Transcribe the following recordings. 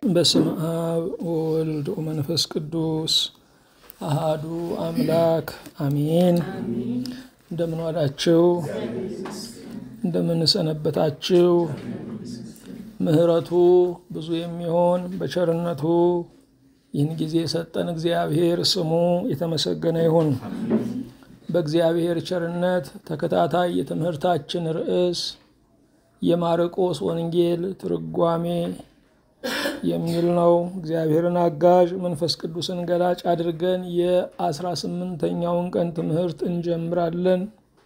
በስም አብ ወወልድ ወመንፈስ ቅዱስ አሃዱ አምላክ አሜን። እንደምን ዋላችሁ? እንደምን ሰነበታችሁ? ምሕረቱ ብዙ የሚሆን በቸርነቱ ይህን ጊዜ የሰጠን እግዚአብሔር ስሙ የተመሰገነ ይሁን። በእግዚአብሔር ቸርነት ተከታታይ የትምህርታችን ርዕስ የማርቆስ ወንጌል ትርጓሜ የሚል ነው። እግዚአብሔርን አጋዥ መንፈስ ቅዱስን ገላጭ አድርገን የአስራ ስምንተኛውን ቀን ትምህርት እንጀምራለን።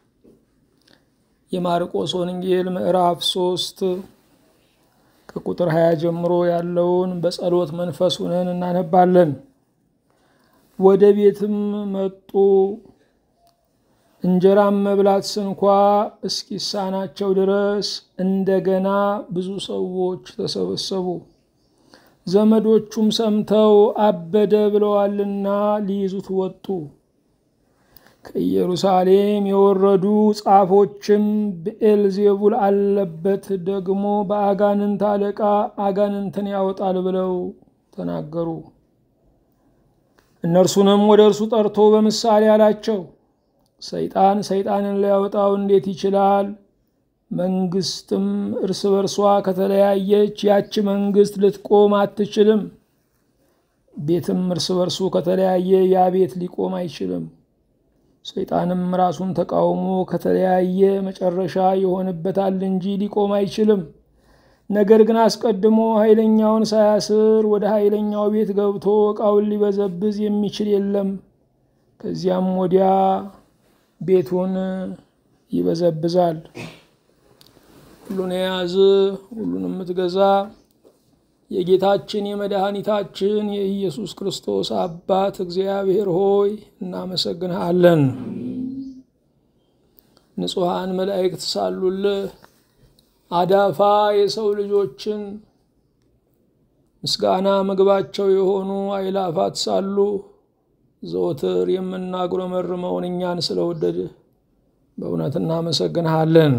የማርቆስ ወንጌል ምዕራፍ ሶስት ከቁጥር ሀያ ጀምሮ ያለውን በጸሎት መንፈስ ሆነን እናነባለን። ወደ ቤትም መጡ እንጀራም መብላት ስንኳ እስኪሳናቸው ድረስ እንደገና ብዙ ሰዎች ተሰበሰቡ። ዘመዶቹም ሰምተው አበደ ብለዋልና ሊይዙት ወጡ። ከኢየሩሳሌም የወረዱ ጻፎችም ብኤልዜቡል አለበት ደግሞ በአጋንንት አለቃ አጋንንትን ያወጣል ብለው ተናገሩ። እነርሱንም ወደ እርሱ ጠርቶ በምሳሌ አላቸው ሰይጣን ሰይጣንን ሊያወጣው እንዴት ይችላል? መንግስትም እርስ በርሷ ከተለያየች ያች መንግስት ልትቆም አትችልም። ቤትም እርስ በርሱ ከተለያየ ያ ቤት ሊቆም አይችልም። ሰይጣንም ራሱን ተቃውሞ ከተለያየ መጨረሻ ይሆንበታል እንጂ ሊቆም አይችልም። ነገር ግን አስቀድሞ ኃይለኛውን ሳያስር ወደ ኃይለኛው ቤት ገብቶ ዕቃውን ሊበዘብዝ የሚችል የለም። ከዚያም ወዲያ ቤቱን ይበዘብዛል። ሁሉን የያዝ ሁሉን የምትገዛ የጌታችን የመድኃኒታችን የኢየሱስ ክርስቶስ አባት እግዚአብሔር ሆይ እናመሰግንሃለን። ንጹሐን መላእክት ሳሉልህ አዳፋ የሰው ልጆችን ምስጋና ምግባቸው የሆኑ አይላፋት ሳሉ ዘወትር የምናጉረመርመውን እኛን ስለወደድህ በእውነት እናመሰግንሃለን።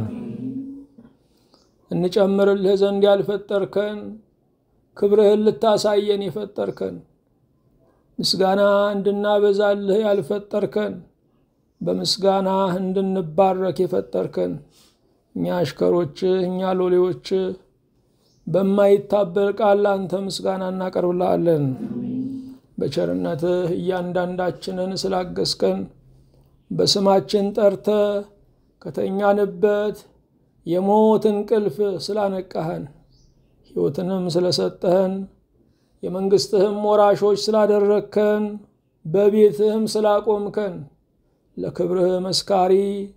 እንጨምርልህ ዘንድ ያልፈጠርከን ክብርህን ልታሳየን የፈጠርከን ምስጋና እንድናበዛልህ ያልፈጠርከን በምስጋናህ እንድንባረክ የፈጠርከን እኛ አሽከሮችህ እኛ ሎሌዎችህ በማይታበል ቃል አንተ ምስጋና እናቀርብልሃለን። በቸርነትህ እያንዳንዳችንን ስላገስከን በስማችን ጠርተ ከተኛንበት የሞት እንቅልፍ ስላነቃህን ሕይወትንም ስለሰጠህን የመንግሥትህም ወራሾች ስላደረግከን በቤትህም ስላቆምከን ለክብርህ መስካሪ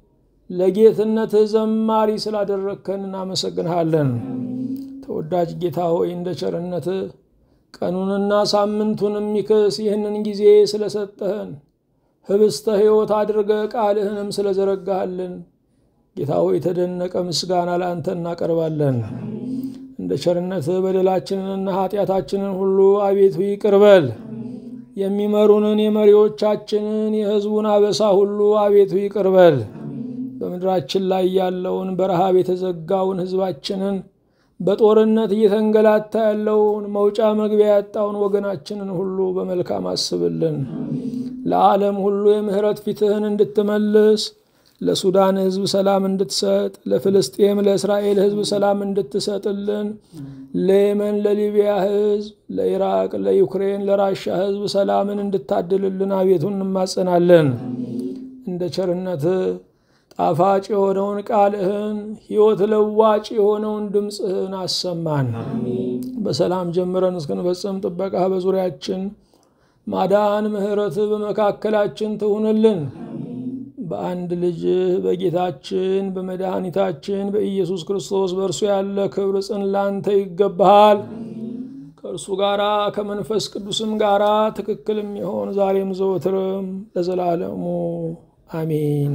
ለጌትነትህ ዘማሪ ስላደረግከን እናመሰግንሃለን። ተወዳጅ ጌታ ሆይ እንደ ቸርነትህ ቀኑንና ሳምንቱን የሚክስ ይህንን ጊዜ ስለሰጠህን ህብስተ ሕይወት አድርገ ቃልህንም ስለዘረጋሃልን ጌታ ሆይ የተደነቀ ምስጋና ለአንተ እናቀርባለን። እንደ ቸርነትህ በደላችንንና ኃጢአታችንን ሁሉ አቤቱ ይቅርበል። የሚመሩንን የመሪዎቻችንን የሕዝቡን አበሳ ሁሉ አቤቱ ይቅርበል። በምድራችን ላይ ያለውን በረሃብ የተዘጋውን ሕዝባችንን በጦርነት እየተንገላታ ያለውን መውጫ መግቢያ ያጣውን ወገናችንን ሁሉ በመልካም አስብልን። ለዓለም ሁሉ የምህረት ፊትህን እንድትመልስ ለሱዳን ህዝብ ሰላም እንድትሰጥ፣ ለፍልስጤም ለእስራኤል ህዝብ ሰላም እንድትሰጥልን፣ ለየመን ለሊቢያ ህዝብ፣ ለኢራቅ፣ ለዩክሬን፣ ለራሻ ህዝብ ሰላምን እንድታድልልን አቤቱ እንማጸናለን። እንደ ቸርነትህ ጣፋጭ የሆነውን ቃልህን ሕይወት ለዋጭ የሆነውን ድምፅህን አሰማን። በሰላም ጀምረን እስክንፈጽም ጥበቃህ በዙሪያችን ማዳን፣ ምሕረትህ በመካከላችን ትሁንልን። በአንድ ልጅህ በጌታችን በመድኃኒታችን በኢየሱስ ክርስቶስ በእርሱ ያለ ክብር ጽን ላንተ ይገባሃል። ከእርሱ ጋራ ከመንፈስ ቅዱስም ጋራ ትክክልም ይሆን ዛሬም ዘወትርም ለዘላለሙ አሜን።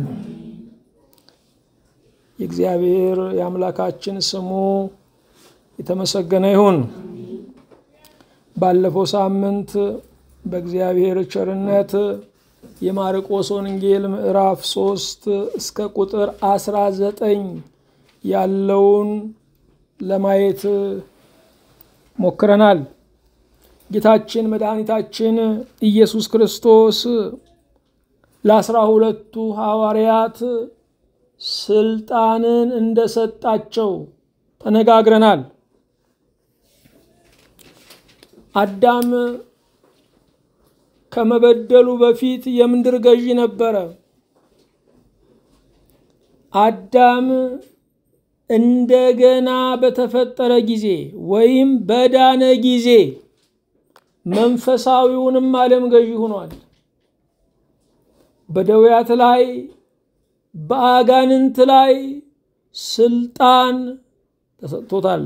የእግዚአብሔር የአምላካችን ስሙ የተመሰገነ ይሁን። ባለፈው ሳምንት በእግዚአብሔር ቸርነት የማርቆስ ወንጌል ምዕራፍ ሶስት እስከ ቁጥር አስራ ዘጠኝ ያለውን ለማየት ሞክረናል። ጌታችን መድኃኒታችን ኢየሱስ ክርስቶስ ለአስራ ሁለቱ ሐዋርያት ስልጣንን እንደሰጣቸው ተነጋግረናል። አዳም ከመበደሉ በፊት የምድር ገዢ ነበረ። አዳም እንደገና በተፈጠረ ጊዜ ወይም በዳነ ጊዜ መንፈሳዊውንም ዓለም ገዢ ሆኗል። በደዌያት ላይ በአጋንንት ላይ ስልጣን ተሰጥቶታል።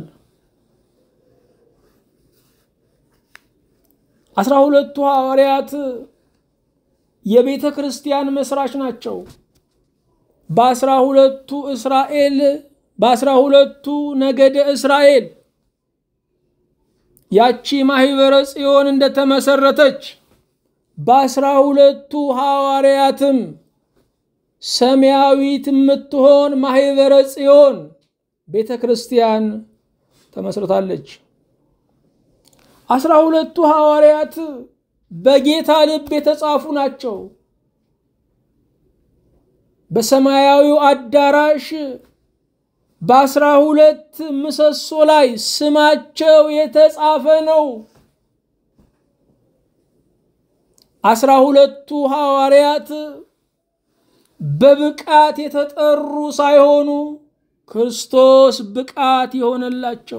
አስራ ሁለቱ ሐዋርያት የቤተ ክርስቲያን መስራች ናቸው። በአስራ ሁለቱ እስራኤል በአስራ ሁለቱ ነገደ እስራኤል ያቺ ማህበረ ጽዮን እንደተመሰረተች በአስራ ሁለቱ ሐዋርያትም ሰማያዊት የምትሆን ማህበረ ጽዮን ቤተ ክርስቲያን ተመስርታለች። አስራ ሁለቱ ሐዋርያት በጌታ ልብ የተጻፉ ናቸው። በሰማያዊው አዳራሽ በአስራ ሁለት ምሰሶ ላይ ስማቸው የተጻፈ ነው። አስራ ሁለቱ ሐዋርያት በብቃት የተጠሩ ሳይሆኑ ክርስቶስ ብቃት የሆነላቸው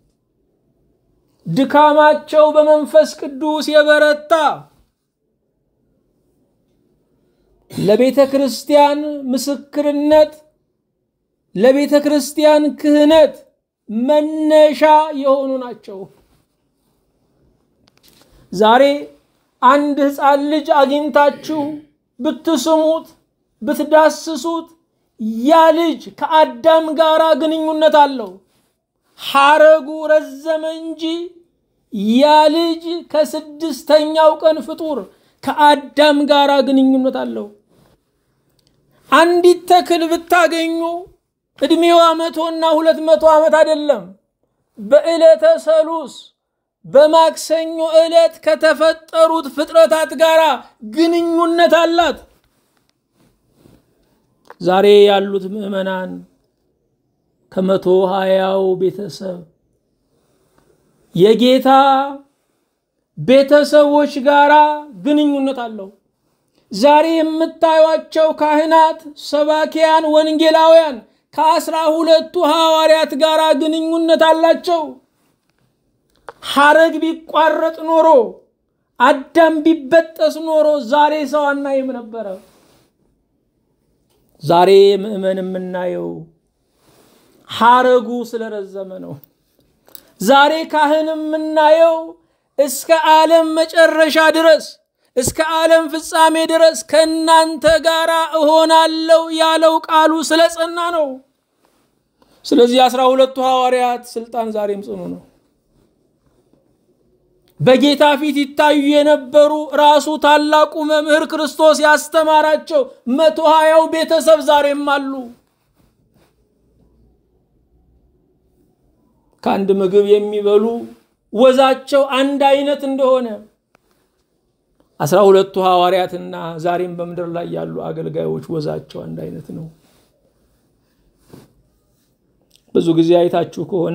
ድካማቸው በመንፈስ ቅዱስ የበረታ ለቤተ ክርስቲያን ምስክርነት ለቤተ ክርስቲያን ክህነት መነሻ የሆኑ ናቸው። ዛሬ አንድ ሕፃን ልጅ አግኝታችሁ ብትስሙት ብትዳስሱት ያ ልጅ ከአዳም ጋር ግንኙነት አለው። ሐረጉ ረዘመ እንጂ ያ ልጅ ከስድስተኛው ቀን ፍጡር ከአዳም ጋር ግንኙነት አለው። አንዲት ተክል ብታገኙ ዕድሜዋ መቶና ሁለት መቶ ዓመት አይደለም። በዕለተ ሰሉስ በማክሰኞ ዕለት ከተፈጠሩት ፍጥረታት ጋር ግንኙነት አላት። ዛሬ ያሉት ምዕመናን ከመቶ ሀያው ቤተሰብ የጌታ ቤተሰቦች ጋር ግንኙነት አለው። ዛሬ የምታዩቸው ካህናት፣ ሰባኪያን፣ ወንጌላውያን ከአስራ ሁለቱ ሐዋርያት ጋር ግንኙነት አላቸው። ሐረግ ቢቋረጥ ኖሮ አዳም ቢበጠስ ኖሮ ዛሬ ሰው አናይም ነበረ። ዛሬ ምዕመን የምናየው ሐረጉ ስለረዘመ ነው። ዛሬ ካህን የምናየው እስከ ዓለም መጨረሻ ድረስ እስከ ዓለም ፍጻሜ ድረስ ከእናንተ ጋር እሆናለሁ ያለው ቃሉ ስለጸና ነው። ስለዚህ አስራ ሁለቱ ሐዋርያት ስልጣን ዛሬም ጽኑ ነው። በጌታ ፊት ይታዩ የነበሩ ራሱ ታላቁ መምህር ክርስቶስ ያስተማራቸው መቶ ሀያው ቤተሰብ ዛሬም አሉ። ከአንድ ምግብ የሚበሉ ወዛቸው አንድ አይነት እንደሆነ አስራ ሁለቱ ሐዋርያትና ዛሬም በምድር ላይ ያሉ አገልጋዮች ወዛቸው አንድ አይነት ነው። ብዙ ጊዜ አይታችሁ ከሆነ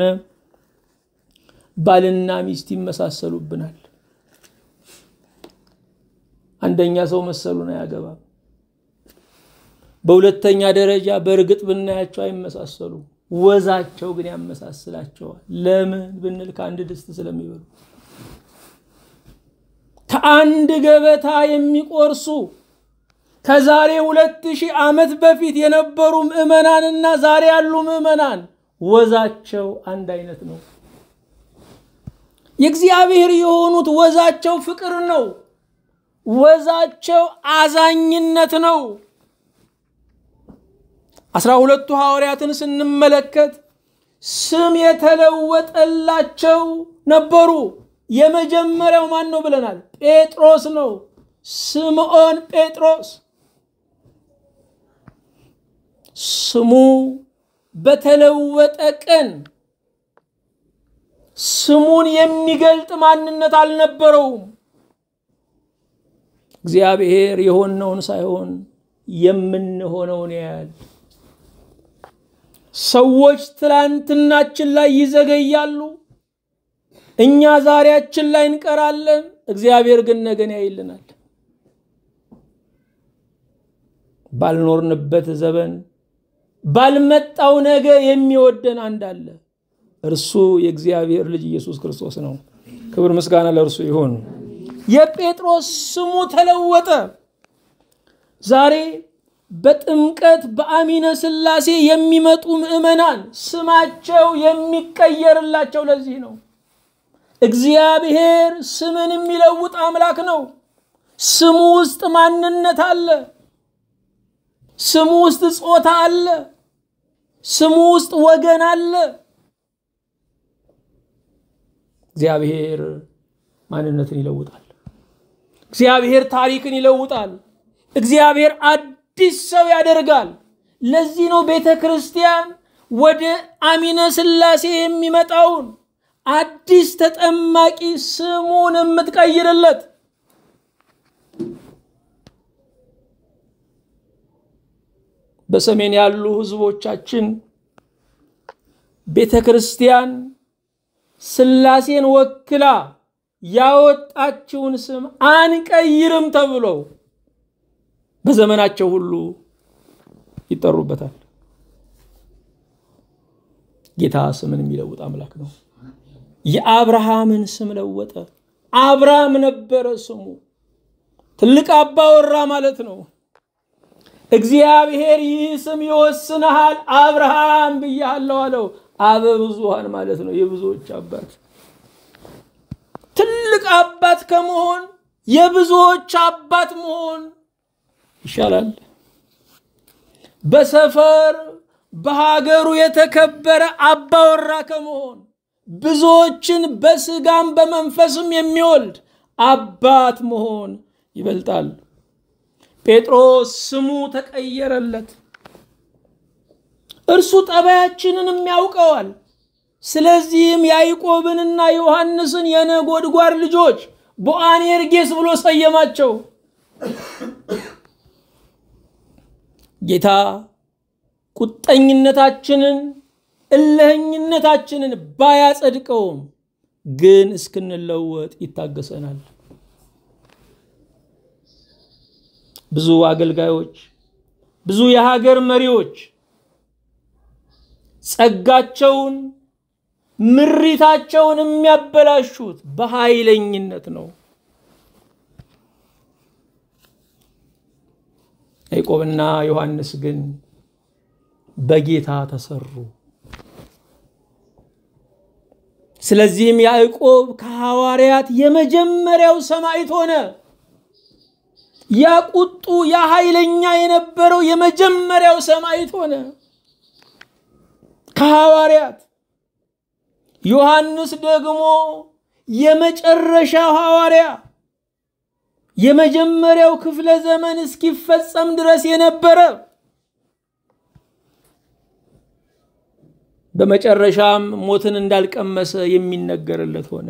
ባልና ሚስት ይመሳሰሉብናል። አንደኛ ሰው መሰሉን አያገባም። በሁለተኛ ደረጃ በእርግጥ ብናያቸው አይመሳሰሉም። ወዛቸው ግን ያመሳስላቸዋል። ለምን ብንል ከአንድ ድስት ስለሚበሉ ከአንድ ገበታ የሚቆርሱ ከዛሬ ሁለት ሺህ ዓመት በፊት የነበሩ ምዕመናንና ዛሬ ያሉ ምዕመናን ወዛቸው አንድ አይነት ነው። የእግዚአብሔር የሆኑት ወዛቸው ፍቅር ነው። ወዛቸው አዛኝነት ነው። አስራ ሁለቱ ሐዋርያትን ስንመለከት ስም የተለወጠላቸው ነበሩ። የመጀመሪያው ማን ነው ብለናል? ጴጥሮስ ነው። ስምዖን ጴጥሮስ ስሙ በተለወጠ ቀን ስሙን የሚገልጥ ማንነት አልነበረውም። እግዚአብሔር የሆነውን ሳይሆን የምንሆነውን ያያል። ሰዎች ትላንትናችን ላይ ይዘገያሉ፣ እኛ ዛሬያችን ላይ እንቀራለን። እግዚአብሔር ግን ነገን ያይልናል። ባልኖርንበት ዘመን ባልመጣው ነገ የሚወደን አንድ አለ። እርሱ የእግዚአብሔር ልጅ ኢየሱስ ክርስቶስ ነው። ክብር ምስጋና ለእርሱ ይሁን። የጴጥሮስ ስሙ ተለወጠ። ዛሬ በጥምቀት በአሚነ ሥላሴ የሚመጡ ምዕመናን ስማቸው የሚቀየርላቸው ለዚህ ነው። እግዚአብሔር ስምን የሚለውጥ አምላክ ነው። ስሙ ውስጥ ማንነት አለ። ስሙ ውስጥ ጾታ አለ። ስሙ ውስጥ ወገን አለ። እግዚአብሔር ማንነትን ይለውጣል። እግዚአብሔር ታሪክን ይለውጣል። እግዚአብሔር አዲስ ሰው ያደርጋል። ለዚህ ነው ቤተ ክርስቲያን ወደ አሚነ ሥላሴ የሚመጣውን አዲስ ተጠማቂ ስሙን የምትቀይርለት። በሰሜን ያሉ ህዝቦቻችን ቤተ ክርስቲያን ሥላሴን ወክላ ያወጣችውን ስም አንቀይርም ተብለው በዘመናቸው ሁሉ ይጠሩበታል። ጌታ ስምን የሚለውጥ አምላክ ነው። የአብርሃምን ስም ለወጠ። አብርሃም ነበረ ስሙ። ትልቅ አባወራ ማለት ነው። እግዚአብሔር ይህ ስም ይወስንሃል አብርሃም ብያለሁ አለው። አበ ብዙሃን ማለት ነው፣ የብዙዎች አባት። ትልቅ አባት ከመሆን የብዙዎች አባት መሆን ይሻላል። በሰፈር በሀገሩ የተከበረ አባወራ ከመሆን ብዙዎችን በስጋም በመንፈስም የሚወልድ አባት መሆን ይበልጣል። ጴጥሮስ ስሙ ተቀየረለት። እርሱ ጠባያችንንም ያውቀዋል። ስለዚህም ያዕቆብንና ዮሐንስን የነጎድጓድ ልጆች ቦአኔርጌስ ብሎ ሰየማቸው። ጌታ ቁጠኝነታችንን እልህኝነታችንን ባያጸድቀውም ግን እስክንለወጥ ይታገሰናል። ብዙ አገልጋዮች፣ ብዙ የሀገር መሪዎች ጸጋቸውን፣ ምሪታቸውን የሚያበላሹት በኃይለኝነት ነው። ያዕቆብና ዮሐንስ ግን በጌታ ተሰሩ። ስለዚህም ያዕቆብ ከሐዋርያት የመጀመሪያው ሰማዕት ሆነ። ያ ቁጡ ያ ኃይለኛ የነበረው የመጀመሪያው ሰማዕት ሆነ ከሐዋርያት። ዮሐንስ ደግሞ የመጨረሻው ሐዋርያ የመጀመሪያው ክፍለ ዘመን እስኪፈጸም ድረስ የነበረ በመጨረሻም ሞትን እንዳልቀመሰ የሚነገርለት ሆነ።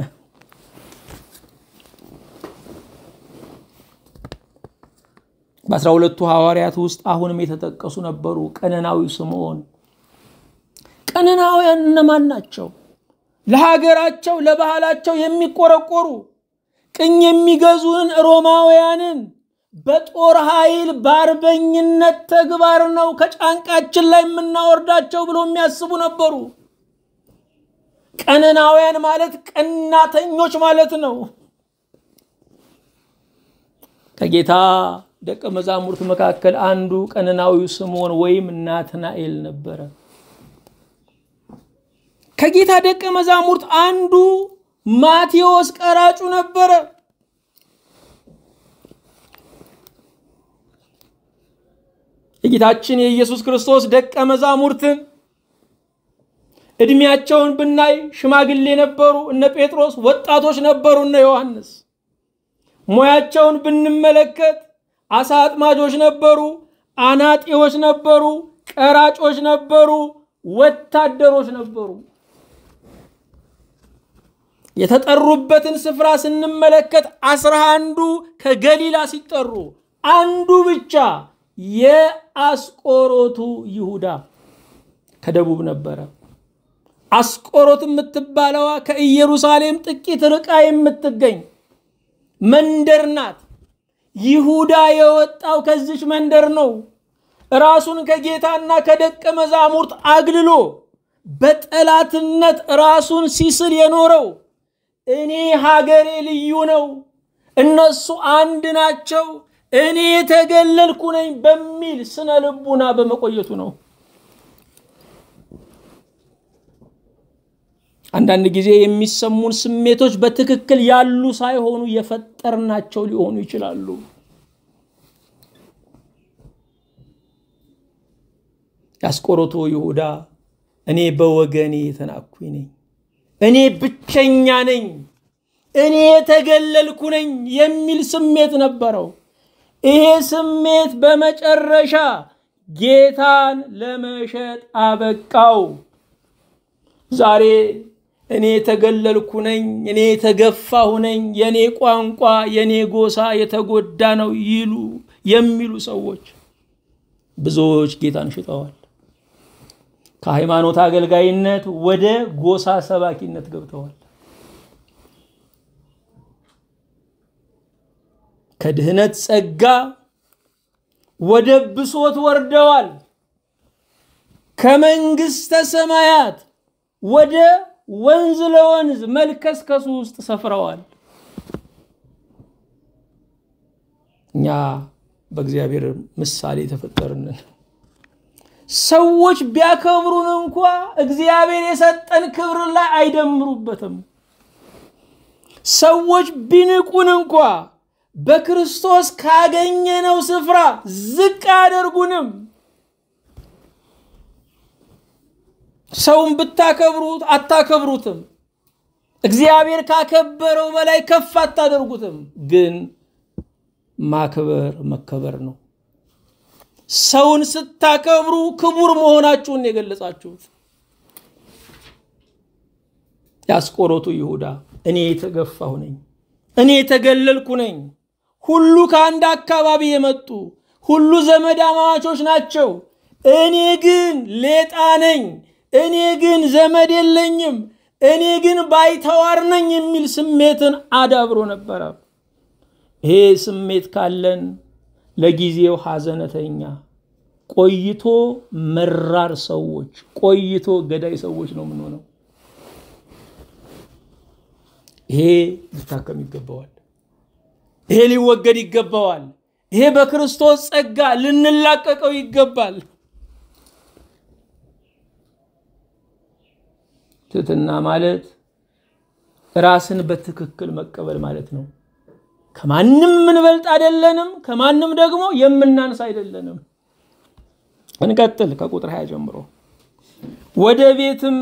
በአስራ ሁለቱ ሐዋርያት ውስጥ አሁንም የተጠቀሱ ነበሩ። ቀነናዊ ስምዖን። ቀነናውያን እነማን ናቸው? ለሀገራቸው ለባህላቸው የሚቆረቆሩ ቅኝ የሚገዙን ሮማውያንን በጦር ኃይል በአርበኝነት ተግባር ነው ከጫንቃችን ላይ የምናወርዳቸው ብሎ የሚያስቡ ነበሩ። ቀነናውያን ማለት ቀናተኞች ማለት ነው። ከጌታ ደቀ መዛሙርት መካከል አንዱ ቀነናዊው ስምዖን ወይም ናትናኤል ነበረ። ከጌታ ደቀ መዛሙርት አንዱ ማቴዎስ ቀራጩ ነበረ። የጌታችን የኢየሱስ ክርስቶስ ደቀ መዛሙርትን እድሜያቸውን ብናይ ሽማግሌ ነበሩ፣ እነ ጴጥሮስ፣ ወጣቶች ነበሩ፣ እነ ዮሐንስ። ሙያቸውን ብንመለከት አሳ አጥማጆች ነበሩ፣ አናጢዎች ነበሩ፣ ቀራጮች ነበሩ፣ ወታደሮች ነበሩ። የተጠሩበትን ስፍራ ስንመለከት አስራ አንዱ ከገሊላ ሲጠሩ አንዱ ብቻ የአስቆሮቱ ይሁዳ ከደቡብ ነበረ። አስቆሮት የምትባለዋ ከኢየሩሳሌም ጥቂት ርቃ የምትገኝ መንደር ናት። ይሁዳ የወጣው ከዚች መንደር ነው። ራሱን ከጌታና ከደቀ መዛሙርት አግልሎ በጠላትነት ራሱን ሲስል የኖረው እኔ ሀገሬ ልዩ ነው፣ እነሱ አንድ ናቸው፣ እኔ የተገለልኩ ነኝ በሚል ስነ ልቡና በመቆየቱ ነው። አንዳንድ ጊዜ የሚሰሙን ስሜቶች በትክክል ያሉ ሳይሆኑ የፈጠርናቸው ሊሆኑ ይችላሉ። የአስቆሮቱ ይሁዳ እኔ በወገኔ የተናኩኝ ነኝ፣ እኔ ብቸኛ ነኝ፣ እኔ የተገለልኩ ነኝ የሚል ስሜት ነበረው። ይሄ ስሜት በመጨረሻ ጌታን ለመሸጥ አበቃው። ዛሬ እኔ የተገለልኩ ነኝ፣ እኔ የተገፋሁ ነኝ፣ የኔ ቋንቋ፣ የኔ ጎሳ የተጎዳ ነው ይሉ የሚሉ ሰዎች ብዙዎች ጌታን ሽጠዋል። ከሃይማኖት አገልጋይነት ወደ ጎሳ ሰባኪነት ገብተዋል። ከድህነት ጸጋ ወደ ብሶት ወርደዋል። ከመንግስተ ሰማያት ወደ ወንዝ ለወንዝ መልከስከሱ ውስጥ ሰፍረዋል። እኛ በእግዚአብሔር ምሳሌ የተፈጠርንን ሰዎች ቢያከብሩን እንኳ እግዚአብሔር የሰጠን ክብር ላይ አይደምሩበትም። ሰዎች ቢንቁን እንኳ በክርስቶስ ካገኘነው ስፍራ ዝቅ አያደርጉንም። ሰውን ብታከብሩት አታከብሩትም። እግዚአብሔር ካከበረው በላይ ከፍ አታደርጉትም። ግን ማክበር መከበር ነው። ሰውን ስታከብሩ ክቡር መሆናችሁን የገለጻችሁት። የአስቆሮቱ ይሁዳ እኔ የተገፋሁ ነኝ፣ እኔ የተገለልኩ ነኝ፣ ሁሉ ከአንድ አካባቢ የመጡ ሁሉ ዘመድ አማቾች ናቸው፣ እኔ ግን ሌጣ ነኝ፣ እኔ ግን ዘመድ የለኝም፣ እኔ ግን ባይተዋር ነኝ የሚል ስሜትን አዳብሮ ነበረ። ይሄ ስሜት ካለን ለጊዜው ሐዘነተኛ ቆይቶ መራር ሰዎች ቆይቶ ገዳይ ሰዎች ነው የምንሆነው። ይሄ ሊታከም ይገባዋል። ይሄ ሊወገድ ይገባዋል። ይሄ በክርስቶስ ጸጋ ልንላቀቀው ይገባል። ትህትና ማለት ራስን በትክክል መቀበል ማለት ነው። ከማንም የምንበልጥ አይደለንም። ከማንም ደግሞ የምናንስ አይደለንም። እንቀጥል ከቁጥር ሀያ ጀምሮ ወደ ቤትም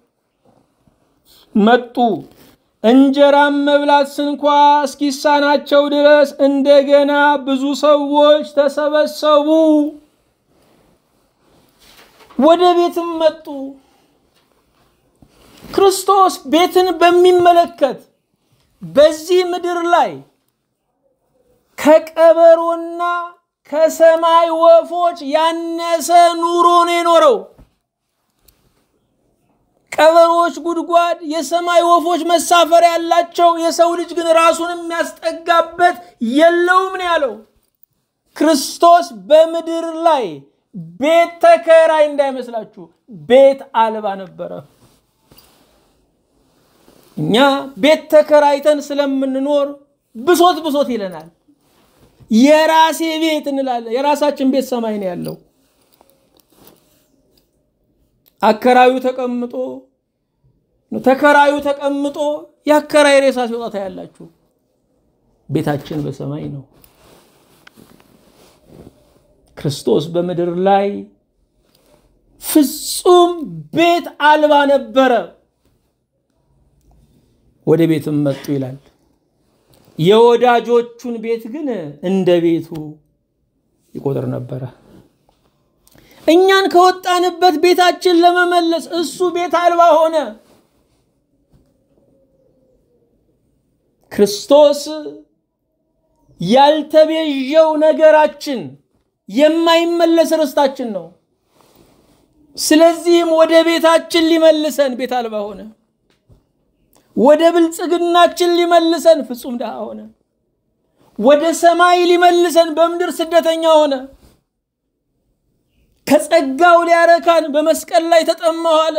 መጡ። እንጀራም መብላት ስንኳ እስኪሳናቸው ድረስ እንደገና ብዙ ሰዎች ተሰበሰቡ። ወደ ቤትም መጡ። ክርስቶስ ቤትን በሚመለከት በዚህ ምድር ላይ ከቀበሮና ከሰማይ ወፎች ያነሰ ኑሮ ነው የኖረው። ቀበሮች ጉድጓድ፣ የሰማይ ወፎች መሳፈሪያ ያላቸው፣ የሰው ልጅ ግን ራሱን የሚያስጠጋበት የለውም ነው ያለው። ክርስቶስ በምድር ላይ ቤት ተከራይ እንዳይመስላችሁ፣ ቤት አልባ ነበረ። እኛ ቤት ተከራይተን ስለምንኖር ብሶት ብሶት ይለናል። የራሴ ቤት እንላለን። የራሳችን ቤት ሰማይ ነው ያለው። አከራዩ ተቀምጦ ተከራዩ ተቀምጦ የአከራይ ሬሳ ሲወጣ ታያላችሁ። ቤታችን በሰማይ ነው። ክርስቶስ በምድር ላይ ፍጹም ቤት አልባ ነበረ። ወደ ቤትም መጡ ይላል። የወዳጆቹን ቤት ግን እንደ ቤቱ ይቆጥር ነበረ። እኛን ከወጣንበት ቤታችን ለመመለስ እሱ ቤት አልባ ሆነ። ክርስቶስ ያልተቤዠው ነገራችን የማይመለስ ርስታችን ነው። ስለዚህም ወደ ቤታችን ሊመልሰን ቤት አልባ ሆነ። ወደ ብልጽግናችን ሊመልሰን ፍጹም ድሃ ሆነ። ወደ ሰማይ ሊመልሰን በምድር ስደተኛ ሆነ። ከጸጋው ሊያረካን በመስቀል ላይ ተጠማሁ አለ።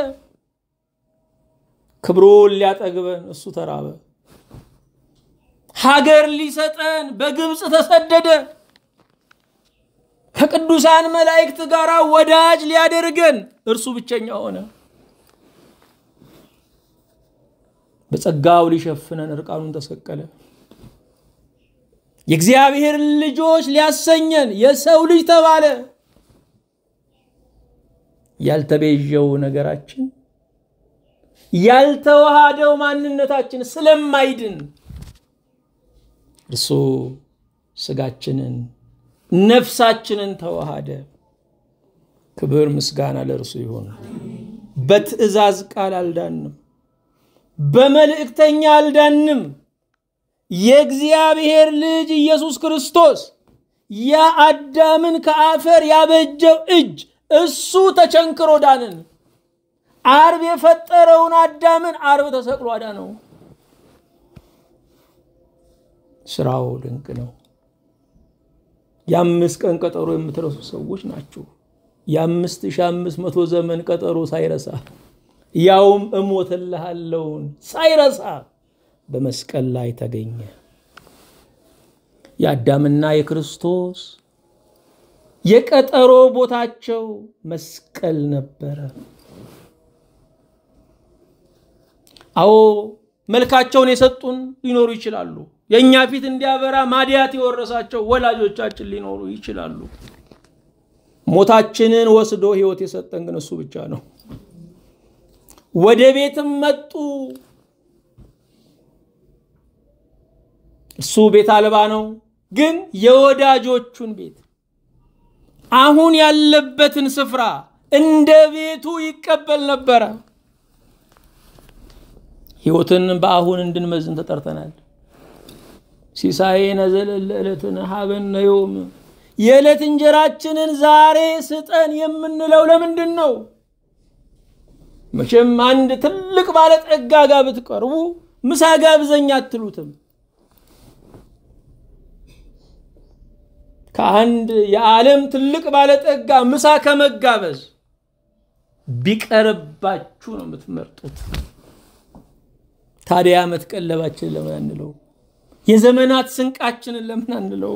ክብሩን ሊያጠግበን እሱ ተራበ። ሀገር ሊሰጠን በግብፅ ተሰደደ። ከቅዱሳን መላእክት ጋር ወዳጅ ሊያደርገን እርሱ ብቸኛ ሆነ። በጸጋው ሊሸፍነን እርቃኑን ተሰቀለ። የእግዚአብሔር ልጆች ሊያሰኘን የሰው ልጅ ተባለ። ያልተቤዠው ነገራችን ያልተዋሃደው ማንነታችን ስለማይድን እርሱ ስጋችንን ነፍሳችንን ተዋሃደ። ክብር ምስጋና ለእርሱ ይሆን። በትእዛዝ ቃል አልዳንም፣ በመልእክተኛ አልዳንም። የእግዚአብሔር ልጅ ኢየሱስ ክርስቶስ ያ አዳምን ከአፈር ያበጀው እጅ እሱ ተቸንክሮ ዳንን። አርብ የፈጠረውን አዳምን አርብ ተሰቅሎ አዳነው። ስራው ድንቅ ነው። የአምስት ቀን ቀጠሮ የምትረሱ ሰዎች ናችሁ። የአምስት ሺህ አምስት መቶ ዘመን ቀጠሮ ሳይረሳ ያውም እሞትልሃለውን ሳይረሳ በመስቀል ላይ ተገኘ። የአዳምና የክርስቶስ የቀጠሮ ቦታቸው መስቀል ነበረ። አዎ መልካቸውን የሰጡን ሊኖሩ ይችላሉ። የእኛ ፊት እንዲያበራ ማዲያት የወረሳቸው ወላጆቻችን ሊኖሩ ይችላሉ። ሞታችንን ወስዶ ሕይወት የሰጠን ግን እሱ ብቻ ነው። ወደ ቤትም መጡ። እሱ ቤት አልባ ነው፣ ግን የወዳጆቹን ቤት አሁን ያለበትን ስፍራ እንደ ቤቱ ይቀበል ነበረ። ሕይወትን በአሁን እንድንመዝን ተጠርተናል። ሲሳዬነ ዘለለ ዕለትነ ሀበነ ዮም፣ የዕለት እንጀራችንን ዛሬ ስጠን የምንለው ለምንድን ነው? መቼም አንድ ትልቅ ባለጠጋ ጋር ብትቀርቡ ምሳ ጋብዘኝ አትሉትም። ከአንድ የዓለም ትልቅ ባለጠጋ ምሳ ከመጋበዝ ቢቀርባችሁ ነው የምትመርጡት። ታዲያ ዓመት ቀለባችንን ለምን አንለው? የዘመናት ስንቃችንን ለምን አንለው?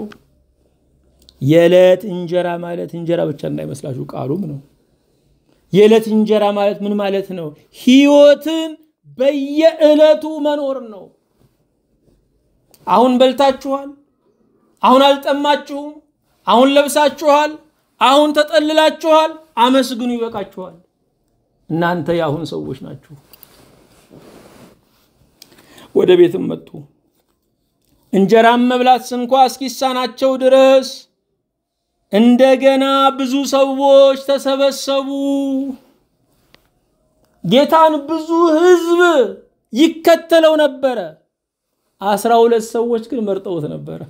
የዕለት እንጀራ ማለት እንጀራ ብቻ እንዳይመስላችሁ ቃሉም ነው። የዕለት እንጀራ ማለት ምን ማለት ነው? ሕይወትን በየዕለቱ መኖር ነው። አሁን በልታችኋል። አሁን አልጠማችሁም። አሁን ለብሳችኋል። አሁን ተጠልላችኋል። አመስግኑ፣ ይበቃችኋል። እናንተ የአሁን ሰዎች ናችሁ። ወደ ቤትም መጡ። እንጀራም መብላት ስንኳ እስኪሳናቸው ድረስ እንደገና ብዙ ሰዎች ተሰበሰቡ። ጌታን ብዙ ሕዝብ ይከተለው ነበረ። አስራ ሁለት ሰዎች ግን መርጠውት ነበረ።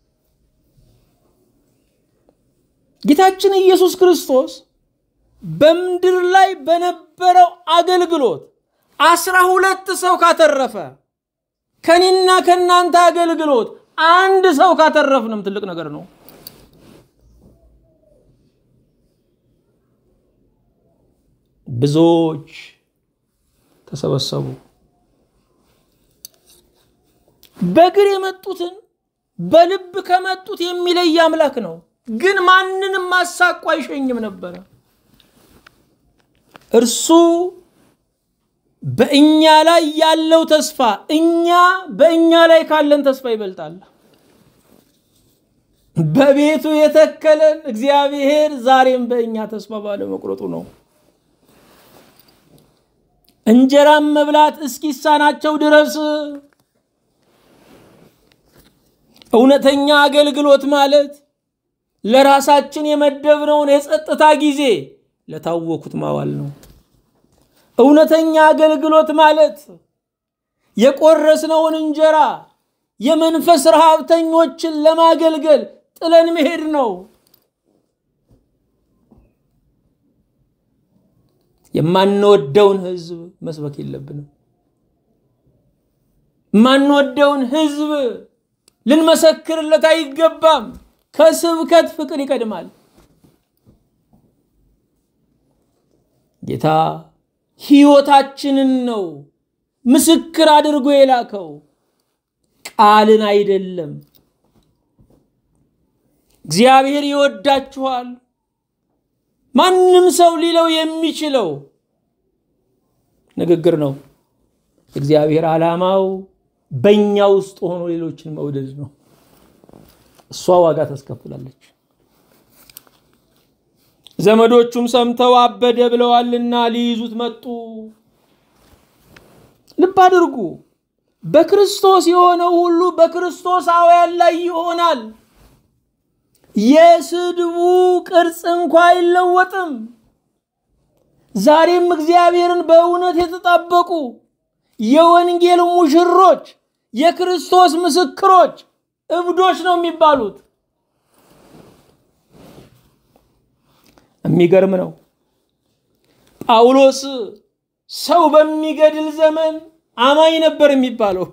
ጌታችን ኢየሱስ ክርስቶስ በምድር ላይ በነበረው አገልግሎት አስራ ሁለት ሰው ካተረፈ ከኔና ከእናንተ አገልግሎት አንድ ሰው ካተረፍንም ትልቅ ነገር ነው። ብዙዎች ተሰበሰቡ። በእግር የመጡትን በልብ ከመጡት የሚለይ አምላክ ነው። ግን ማንንም ማሳቁ አይሸኝም ነበረ። እርሱ በእኛ ላይ ያለው ተስፋ እኛ በእኛ ላይ ካለን ተስፋ ይበልጣል። በቤቱ የተከለን እግዚአብሔር ዛሬም በእኛ ተስፋ ባለመቁረጡ ነው። እንጀራም መብላት እስኪሳናቸው ድረስ እውነተኛ አገልግሎት ማለት ለራሳችን የመደብነውን የጸጥታ ጊዜ ለታወኩት ማዋል ነው። እውነተኛ አገልግሎት ማለት የቆረስነውን እንጀራ የመንፈስ ረሃብተኞችን ለማገልገል ጥለን መሄድ ነው። የማንወደውን ህዝብ መስበክ የለብንም። የማንወደውን ህዝብ ልንመሰክርለት አይገባም። ከስብከት ፍቅር ይቀድማል። ጌታ ህይወታችንን ነው ምስክር አድርጎ የላከው ቃልን አይደለም። እግዚአብሔር ይወዳችኋል። ማንም ሰው ሊለው የሚችለው ንግግር ነው። እግዚአብሔር ዓላማው በእኛ ውስጥ ሆኖ ሌሎችን መውደድ ነው። እሷ ዋጋ ታስከፍላለች። ዘመዶቹም ሰምተው አበደ ብለዋልና ሊይዙት መጡ። ልብ አድርጉ። በክርስቶስ የሆነው ሁሉ በክርስቶሳውያን ላይ ይሆናል። የስድቡ ቅርጽ እንኳ አይለወጥም። ዛሬም እግዚአብሔርን በእውነት የተጣበቁ የወንጌል ሙሽሮች፣ የክርስቶስ ምስክሮች እብዶች ነው የሚባሉት። የሚገርም ነው። ጳውሎስ ሰው በሚገድል ዘመን አማኝ ነበር የሚባለው።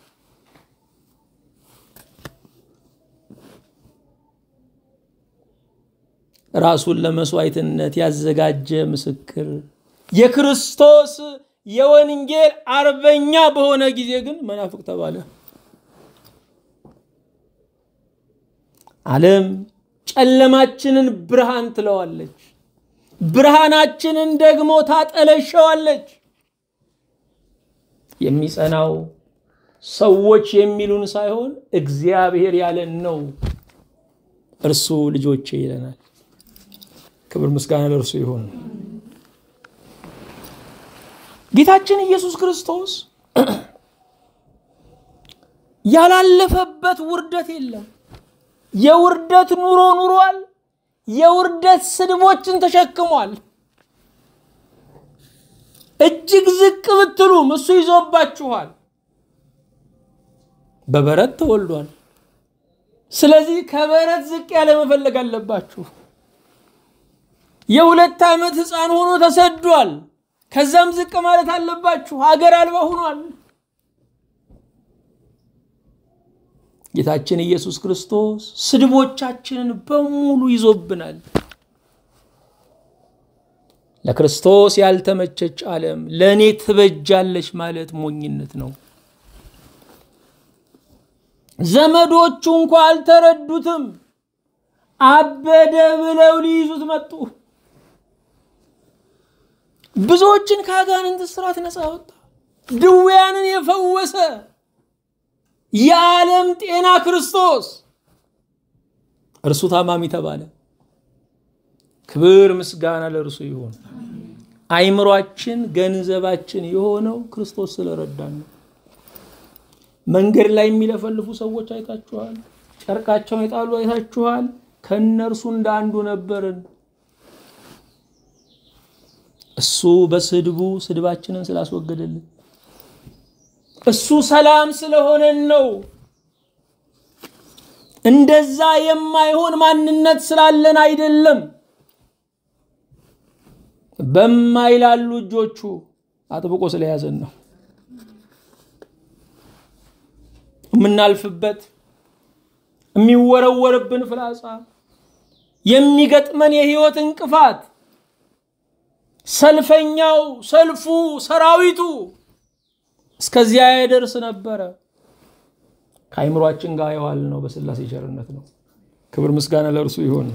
ራሱን ለመስዋዕትነት ያዘጋጀ ምስክር የክርስቶስ የወንጌል አርበኛ በሆነ ጊዜ ግን መናፍቅ ተባለ። ዓለም ጨለማችንን ብርሃን ትለዋለች፣ ብርሃናችንን ደግሞ ታጠለሸዋለች። የሚጸናው ሰዎች የሚሉን ሳይሆን እግዚአብሔር ያለን ነው። እርሱ ልጆቼ ይለናል። ክብር ምስጋና ለእርሱ ይሁን። ጌታችን ኢየሱስ ክርስቶስ ያላለፈበት ውርደት የለም። የውርደት ኑሮ ኑሯል። የውርደት ስድቦችን ተሸክሟል። እጅግ ዝቅ ብትሉም እሱ ይዞባችኋል። በበረት ተወልዷል። ስለዚህ ከበረት ዝቅ ያለ መፈለግ አለባችሁ። የሁለት ዓመት ሕፃን ሆኖ ተሰዷል። ከዛም ዝቅ ማለት አለባችሁ። ሀገር አልባ ሆኗል። ጌታችን ኢየሱስ ክርስቶስ ስድቦቻችንን በሙሉ ይዞብናል። ለክርስቶስ ያልተመቸች ዓለም ለእኔ ትበጃለች ማለት ሞኝነት ነው። ዘመዶቹ እንኳ አልተረዱትም። አበደ ብለው ሊይዙት መጡ። ብዙዎችን ከአጋንንት እስራት ነፃ ወጣ። ድውያንን የፈወሰ የዓለም ጤና ክርስቶስ እርሱ ታማሚ ተባለ። ክብር ምስጋና ለእርሱ ይሁን። አይምሯችን ገንዘባችን የሆነው ክርስቶስ ስለረዳን ነው። መንገድ ላይ የሚለፈልፉ ሰዎች አይታችኋል። ጨርቃቸውን የጣሉ አይታችኋል። ከእነርሱ እንደ አንዱ ነበርን። እሱ በስድቡ ስድባችንን ስላስወገደልን እሱ ሰላም ስለሆነን ነው። እንደዛ የማይሆን ማንነት ስላለን አይደለም። በማይላሉ እጆቹ አጥብቆ ስለያዘን ነው። የምናልፍበት የሚወረወርብን ፍላጻ፣ የሚገጥመን የህይወት እንቅፋት፣ ሰልፈኛው፣ ሰልፉ፣ ሰራዊቱ እስከዚያ ያደርስ ነበረ። ከአይምሯችን ጋር የዋል ነው በስላሴ ቸርነት ነው። ክብር ምስጋና ለእርሱ ይሁን።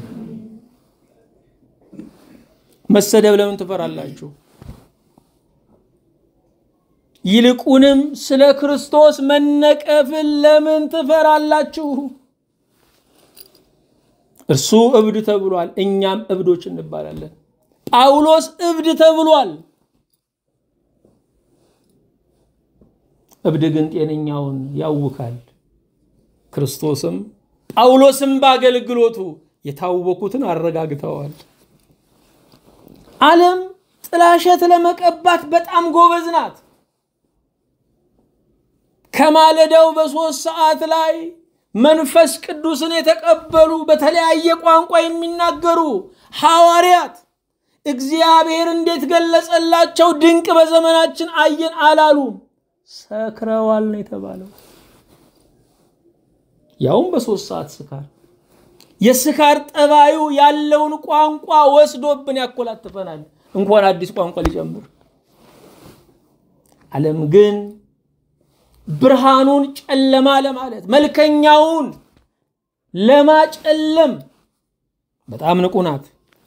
መሰደብ ለምን ትፈራላችሁ? ይልቁንም ስለ ክርስቶስ መነቀፍን ለምን ትፈራላችሁ? እርሱ እብድ ተብሏል፣ እኛም እብዶች እንባላለን። ጳውሎስ እብድ ተብሏል። እብድ ግን ጤነኛውን ያውካል። ክርስቶስም ጳውሎስም በአገልግሎቱ የታወኩትን አረጋግተዋል። ዓለም ጥላሸት ለመቀባት በጣም ጎበዝ ናት። ከማለዳው በሦስት ሰዓት ላይ መንፈስ ቅዱስን የተቀበሉ በተለያየ ቋንቋ የሚናገሩ ሐዋርያት እግዚአብሔር እንዴት ገለጸላቸው? ድንቅ በዘመናችን አየን አላሉም። ሰክረዋል ነው የተባለው። ያውም በሦስት ሰዓት ስካር። የስካር ጠባዩ ያለውን ቋንቋ ወስዶብን ያኮላትፈናል፣ እንኳን አዲስ ቋንቋ ሊጨምር። ዓለም ግን ብርሃኑን ጨለማ ለማለት መልከኛውን ለማጨለም በጣም ንቁ ናት።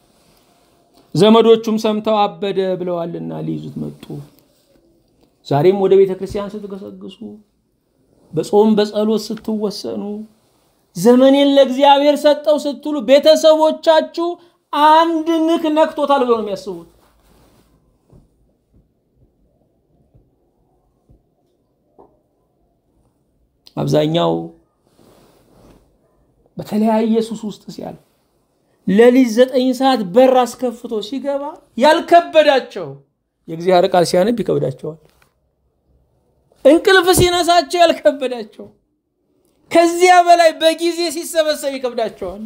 ዘመዶቹም ሰምተው አበደ ብለዋልና ሊይዙት መጡ። ዛሬም ወደ ቤተ ክርስቲያን ስትገሰግሱ፣ በጾም በጸሎት ስትወሰኑ፣ ዘመኔን ለእግዚአብሔር ሰጠው ስትሉ ቤተሰቦቻችሁ አንድ ንክ ነክቶታል ብለው ነው የሚያስቡት። አብዛኛው በተለያየ ሱስ ውስጥ ሲያልፍ ሌሊት ዘጠኝ ሰዓት በር አስከፍቶ ሲገባ ያልከበዳቸው የእግዚአብሔር ቃል ሲያነብ ይከብዳቸዋል። እንቅልፍ ሲነሳቸው ያልከበዳቸው ከዚያ በላይ በጊዜ ሲሰበሰብ ይከብዳቸዋል።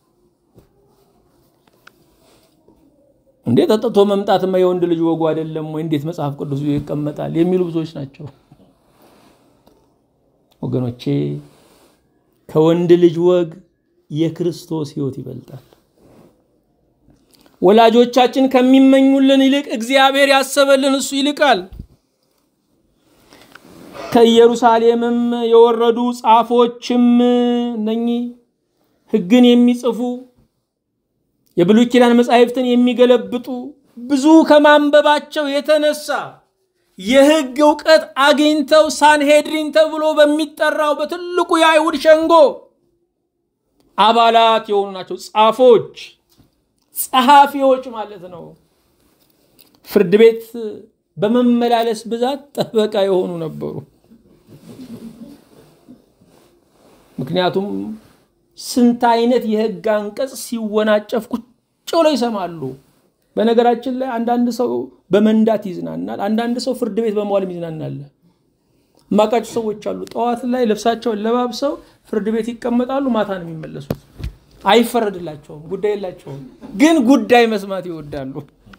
እንዴት ጠጥቶ መምጣትማ የወንድ ልጅ ወጉ አይደለም ወይ? እንዴት መጽሐፍ ቅዱስ ይቀመጣል? የሚሉ ብዙዎች ናቸው። ወገኖቼ ከወንድ ልጅ ወግ የክርስቶስ ሕይወት ይበልጣል። ወላጆቻችን ከሚመኙልን ይልቅ እግዚአብሔር ያሰበልን እሱ ይልቃል። ከኢየሩሳሌምም የወረዱ ጻፎችም እነኚህ ሕግን የሚጽፉ የብሉይ ኪዳን መጻሕፍትን የሚገለብጡ ብዙ ከማንበባቸው የተነሳ የሕግ እውቀት አግኝተው ሳንሄድሪን ተብሎ በሚጠራው በትልቁ የአይሁድ ሸንጎ አባላት የሆኑ ናቸው። ጻፎች፣ ጸሐፊዎች ማለት ነው። ፍርድ ቤት በመመላለስ ብዛት ጠበቃ የሆኑ ነበሩ። ምክንያቱም ስንት አይነት የሕግ አንቀጽ ሲወናጨፍ ቁጭ ብለው ይሰማሉ። በነገራችን ላይ አንዳንድ ሰው በመንዳት ይዝናናል። አንዳንድ ሰው ፍርድ ቤት በመዋልም ይዝናናል። ማቃቸው ሰዎች አሉ። ጠዋት ላይ ልብሳቸውን ለባብሰው ፍርድ ቤት ይቀመጣሉ። ማታ ነው የሚመለሱት። አይፈረድላቸውም፣ ጉዳይ የላቸውም። ግን ጉዳይ መስማት ይወዳሉ።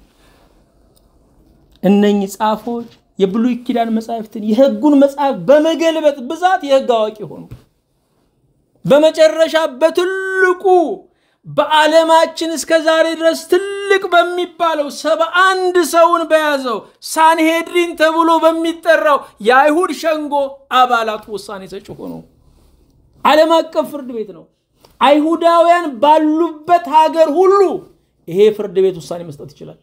እነኚህ ጻፎች የብሉይ ኪዳን መጻሕፍትን የሕጉን መጽሐፍ በመገልበጥ ብዛት የሕግ አዋቂ ሆኑ። በመጨረሻ በትልቁ በዓለማችን እስከ ዛሬ ድረስ ትልቅ በሚባለው ሰባ አንድ ሰውን በያዘው ሳንሄድሪን ተብሎ በሚጠራው የአይሁድ ሸንጎ አባላቱ ውሳኔ ሰጪ ሆኑ። ዓለም አቀፍ ፍርድ ቤት ነው። አይሁዳውያን ባሉበት ሀገር ሁሉ ይሄ ፍርድ ቤት ውሳኔ መስጠት ይችላል።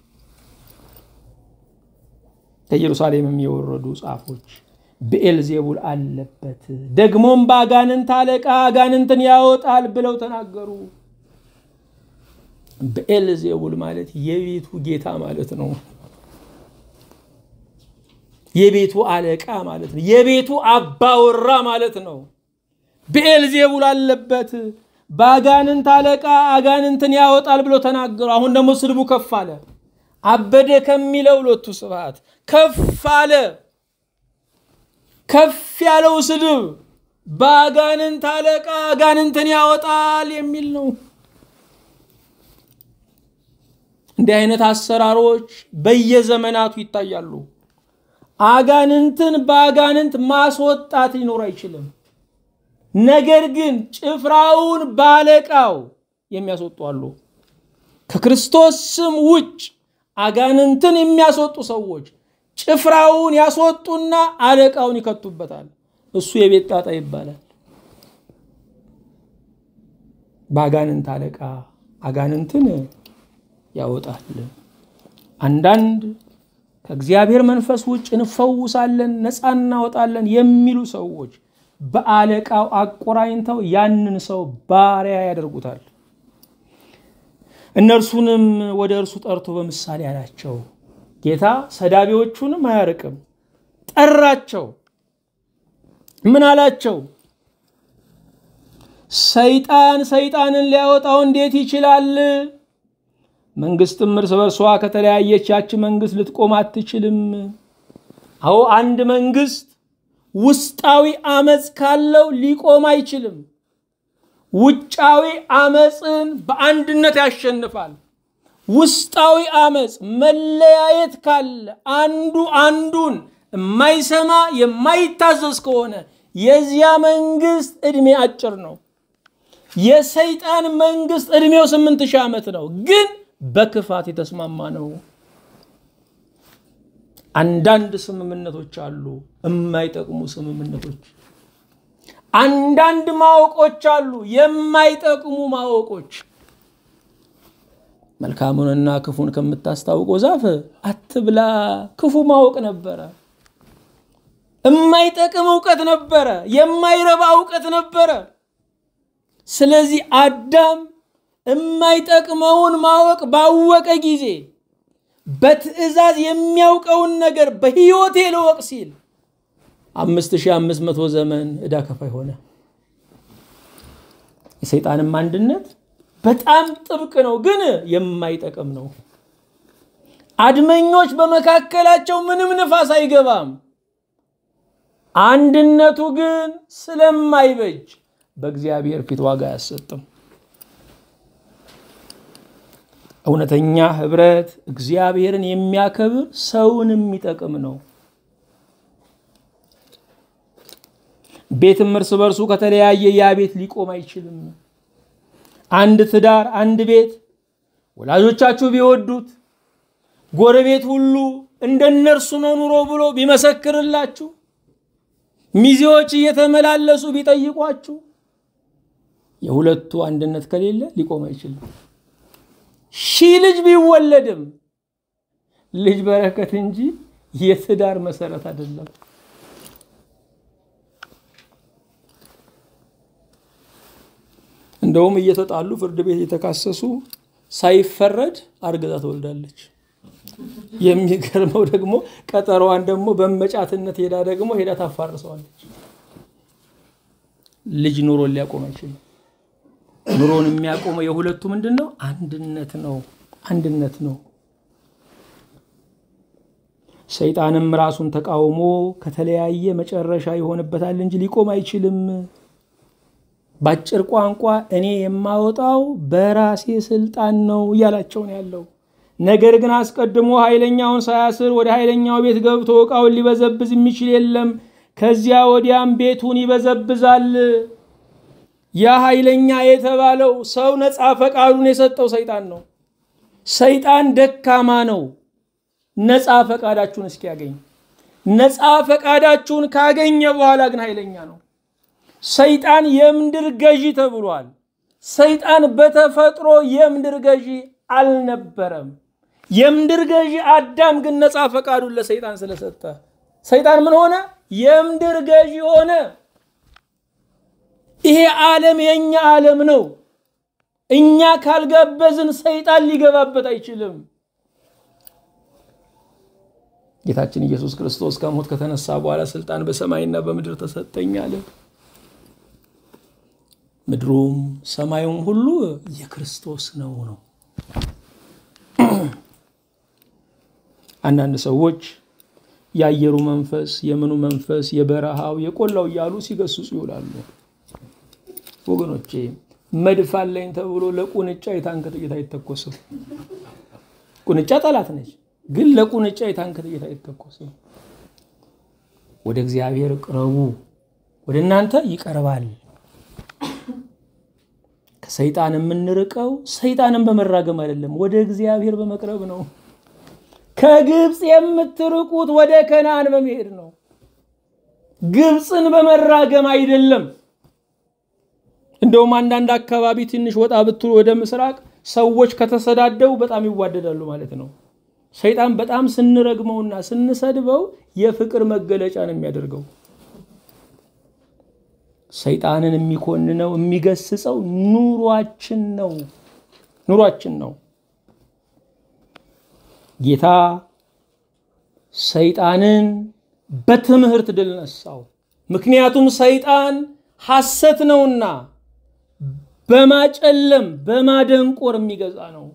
ከኢየሩሳሌምም የወረዱ ጻፎች ብኤልዜቡል አለበት፣ ደግሞም በአጋንንት አለቃ አጋንንትን ያወጣል ብለው ተናገሩ። ብኤልዜቡል ማለት የቤቱ ጌታ ማለት ነው። የቤቱ አለቃ ማለት ነው። የቤቱ አባወራ ማለት ነው። ብኤልዜቡል አለበት፣ በአጋንንት አለቃ አጋንንትን ያወጣል ብለው ተናገሩ። አሁን ደግሞ ስድቡ ከፍ አለ። አበደ ከሚለው ሎቱ ስብሐት ከፍ አለ። ከፍ ያለው ስድብ በአጋንንት አለቃ አጋንንትን ያወጣል የሚል ነው። እንዲህ አይነት አሰራሮች በየዘመናቱ ይታያሉ። አጋንንትን በአጋንንት ማስወጣት ሊኖር አይችልም። ነገር ግን ጭፍራውን ባለቃው የሚያስወጡ አሉ። ከክርስቶስ ስም ውጭ አጋንንትን የሚያስወጡ ሰዎች ጭፍራውን ያስወጡና አለቃውን ይከቱበታል። እሱ የቤት ጣጣ ይባላል። በአጋንንት አለቃ አጋንንትን ያወጣል። አንዳንድ ከእግዚአብሔር መንፈስ ውጭ እንፈውሳለን፣ ነፃ እናወጣለን የሚሉ ሰዎች በአለቃው አቆራኝተው ያንን ሰው ባሪያ ያደርጉታል። እነርሱንም ወደ እርሱ ጠርቶ በምሳሌ አላቸው። ጌታ ሰዳቢዎቹንም አያርቅም፣ ጠራቸው። ምን አላቸው? ሰይጣን ሰይጣንን ሊያወጣው እንዴት ይችላል? መንግስትም እርስ በርሷ ከተለያየች ያች መንግስት ልትቆም አትችልም። አዎ አንድ መንግስት ውስጣዊ አመፅ ካለው ሊቆም አይችልም። ውጫዊ አመፅን በአንድነት ያሸንፋል። ውስጣዊ አመፅ መለያየት ካለ አንዱ አንዱን የማይሰማ የማይታዘዝ ከሆነ የዚያ መንግስት ዕድሜ አጭር ነው። የሰይጣን መንግስት ዕድሜው ስምንት ሺህ ዓመት ነው፣ ግን በክፋት የተስማማ ነው። አንዳንድ ስምምነቶች አሉ፣ የማይጠቅሙ ስምምነቶች። አንዳንድ ማወቆች አሉ፣ የማይጠቅሙ ማወቆች። መልካሙንና ክፉን ከምታስታውቀው ዛፍ አትብላ። ክፉ ማወቅ ነበረ። የማይጠቅም እውቀት ነበረ። የማይረባ እውቀት ነበረ። ስለዚህ አዳም የማይጠቅመውን ማወቅ ባወቀ ጊዜ በትእዛዝ የሚያውቀውን ነገር በሕይወቴ ልወቅ ሲል አምስት ሺህ አምስት መቶ ዘመን ዕዳ ከፋይ ሆነ። የሰይጣንም አንድነት በጣም ጥብቅ ነው፣ ግን የማይጠቅም ነው። አድመኞች በመካከላቸው ምንም ንፋስ አይገባም። አንድነቱ ግን ስለማይበጅ በእግዚአብሔር ፊት ዋጋ አያሰጥም። እውነተኛ ህብረት እግዚአብሔርን የሚያከብር ሰውን የሚጠቅም ነው። ቤትም እርስ በርሱ ከተለያየ ያ ቤት ሊቆም አይችልም። አንድ ትዳር፣ አንድ ቤት ወላጆቻችሁ ቢወዱት ጎረቤት ሁሉ እንደነርሱ ነው ኑሮ ብሎ ቢመሰክርላችሁ ሚዜዎች እየተመላለሱ ቢጠይቋችሁ የሁለቱ አንድነት ከሌለ ሊቆም አይችልም። ሺህ ልጅ ቢወለድም ልጅ በረከት እንጂ የትዳር መሰረት አይደለም። እንደውም እየተጣሉ ፍርድ ቤት የተካሰሱ ሳይፈረድ አርግዛ ትወልዳለች። የሚገርመው ደግሞ ቀጠሮዋን ደግሞ በመጫትነት ሄዳ ደግሞ ሄዳ ታፋርሰዋለች። ልጅ ኑሮን ሊያቆም አይችልም። ኑሮን የሚያቆመው የሁለቱ ምንድን ነው? አንድነት ነው። አንድነት ነው። ሰይጣንም ራሱን ተቃውሞ ከተለያየ መጨረሻ ይሆንበታል እንጂ ሊቆም አይችልም። በአጭር ቋንቋ እኔ የማወጣው በራሴ ስልጣን ነው እያላቸው ነው ያለው። ነገር ግን አስቀድሞ ኃይለኛውን ሳያስር ወደ ኃይለኛው ቤት ገብቶ ዕቃውን ሊበዘብዝ የሚችል የለም። ከዚያ ወዲያም ቤቱን ይበዘብዛል። ያ ኃይለኛ የተባለው ሰው ነፃ ፈቃዱን የሰጠው ሰይጣን ነው። ሰይጣን ደካማ ነው። ነፃ ፈቃዳችሁን እስኪያገኝ ነፃ ፈቃዳችሁን ካገኘ በኋላ ግን ኃይለኛ ነው። ሰይጣን የምድር ገዢ ተብሏል። ሰይጣን በተፈጥሮ የምድር ገዢ አልነበረም። የምድር ገዢ አዳም ግን ነፃ ፈቃዱን ለሰይጣን ስለሰጠ ሰይጣን ምን ሆነ? የምድር ገዢ ሆነ። ይሄ ዓለም የእኛ ዓለም ነው። እኛ ካልጋበዝን ሰይጣን ሊገባበት አይችልም። ጌታችን ኢየሱስ ክርስቶስ ከሞት ከተነሳ በኋላ ስልጣን በሰማይና በምድር ተሰጠኝ አለ። ምድሩም ሰማዩም ሁሉ የክርስቶስ ነው ነው። አንዳንድ ሰዎች የአየሩ መንፈስ፣ የምኑ መንፈስ፣ የበረሃው፣ የቆላው እያሉ ሲገስጹ ይውላሉ። ወገኖቼ መድፍ አለኝ ተብሎ ለቁንጫ የታንክ ጥይት አይተኮስም። ቁንጫ ጠላት ነች፣ ግን ለቁንጫ የታንክ ጥይት አይተኮስም። ወደ እግዚአብሔር ቅረቡ፣ ወደ እናንተ ይቀርባል። ከሰይጣን የምንርቀው ሰይጣንን በመራገም አይደለም፣ ወደ እግዚአብሔር በመቅረብ ነው። ከግብፅ የምትርቁት ወደ ከነአን በመሄድ ነው፣ ግብፅን በመራገም አይደለም። እንደውም አንዳንድ አካባቢ ትንሽ ወጣ ብትሉ ወደ ምስራቅ ሰዎች ከተሰዳደቡ በጣም ይዋደዳሉ ማለት ነው። ሰይጣን በጣም ስንረግመውና ስንሰድበው የፍቅር መገለጫ ነው የሚያደርገው። ሰይጣንን የሚኮንነው የሚገስጸው ኑሯችን ነው ኑሯችን ነው። ጌታ ሰይጣንን በትምህርት ድል ነሳው። ምክንያቱም ሰይጣን ሐሰት ነውና በማጨለም በማደንቆር የሚገዛ ነው።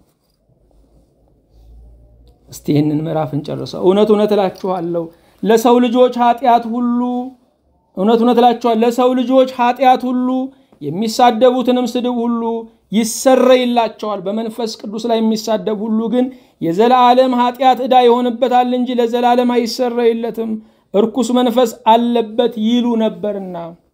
እስቲ ይህንን ምዕራፍ እንጨርሰው። እውነት እውነት እላችኋለሁ ለሰው ልጆች ኃጢአት ሁሉ እውነት እውነት እላችኋለሁ ለሰው ልጆች ኃጢአት ሁሉ የሚሳደቡትንም ስድብ ሁሉ ይሰረይላቸዋል። በመንፈስ ቅዱስ ላይ የሚሳደብ ሁሉ ግን የዘላለም ኃጢአት ዕዳ ይሆንበታል እንጂ ለዘላለም አይሰረይለትም፣ እርኩስ መንፈስ አለበት ይሉ ነበርና።